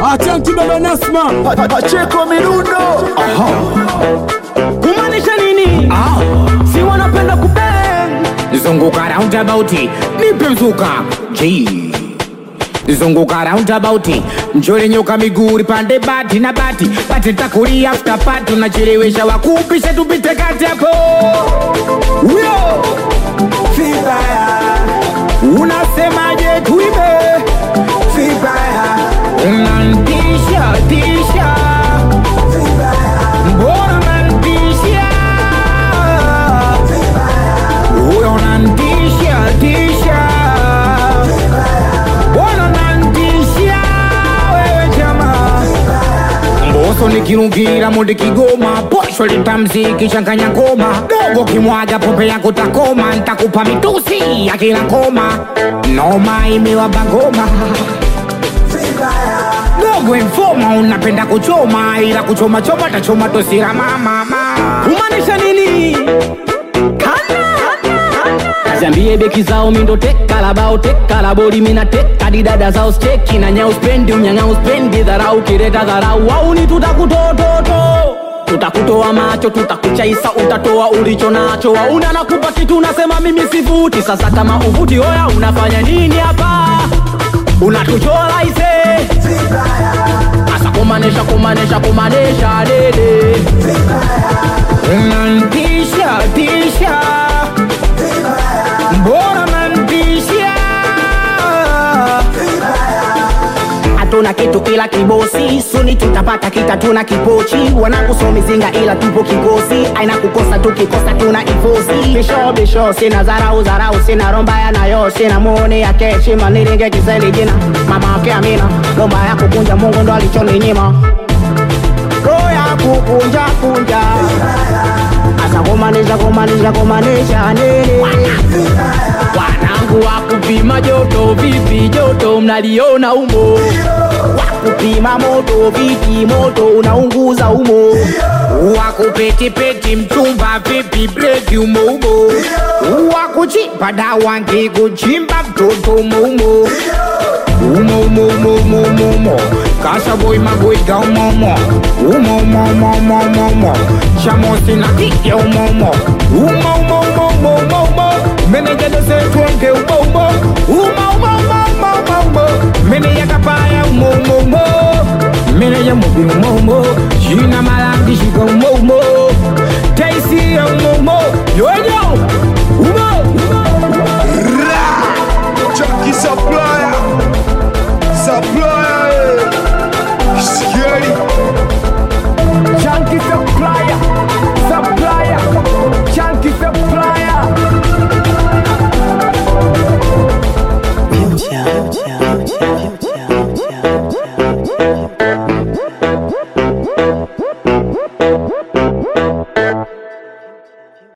Asante baba Nasma. Pacheko Mirundo kumaanisha nini si wanapenda kubeng zunguka roundabout nipe mzuka G zunguka roundabout mchore nyoka miguu pande bati na bati bati takuri after party unachelewesha wakupisha tupite kati hapo huyo vibaya unasemaje tuibe vibaya unantisha tisha mbona unantisha huyo unantisha tisha mbona unantisha wewe jamaa mboso nikirungira mundi kigoma posho litamziki changanya ngoma dogo kimwaga pombe yako takoma ntakupa mitusi ya kila ngoma noma imewaba ngoma dogo informa unapenda kuchoma ila kuchoma choma tachoma tosira mama kumaanisha nini Ziambie beki zao mindo teka la bao teka la boli mina teka di dada zao steki na nyao spendi unyang'ao spendi dharau kireta dharau au ni tutakutototo tutakutoa macho tutakuchaisa utatoa ulicho nacho wauna nakupa kitu unasema mimi sivuti sasa kama uvuti oya unafanya nini hapa unatuchola ise asa kumanesha kumanesha kumanesha dede unantisha tisha mbona nantisha hatuna kitu ila kibosi suni tutapata kita tuna kipochi wanakusomizinga ila tupo kikosi aina kukosa tukikosa tuna ifosi bisho bisho sina zarau zarau sina romba ya nayo sina muoni ya keshima nilinge kisendi jina mama wake amina lomba ya kukunja mungu ndo alichoninyima roho ya kukunja kunja asa kumanisha kumanisha kumanisha nini wanangu wa kupima joto vipi joto mnaliona umo wakupima moto vipi moto unaunguza umo wakupetipeti mchumba vipi breki umoumo wakuchimba dawa ngikuchimba mtoto umoumo umoumoumoumoumoumo kasaboi magoiga umomo umoumoumoumoumoumo chamosina kike umomo umoumoumoumoumoumo menejadosetwonge umoumo umoumoumoumoumoumo meneyakapaya umoumomo meneja mubi umoumo jina malangishika umoumo taisi ya umoumo yoyo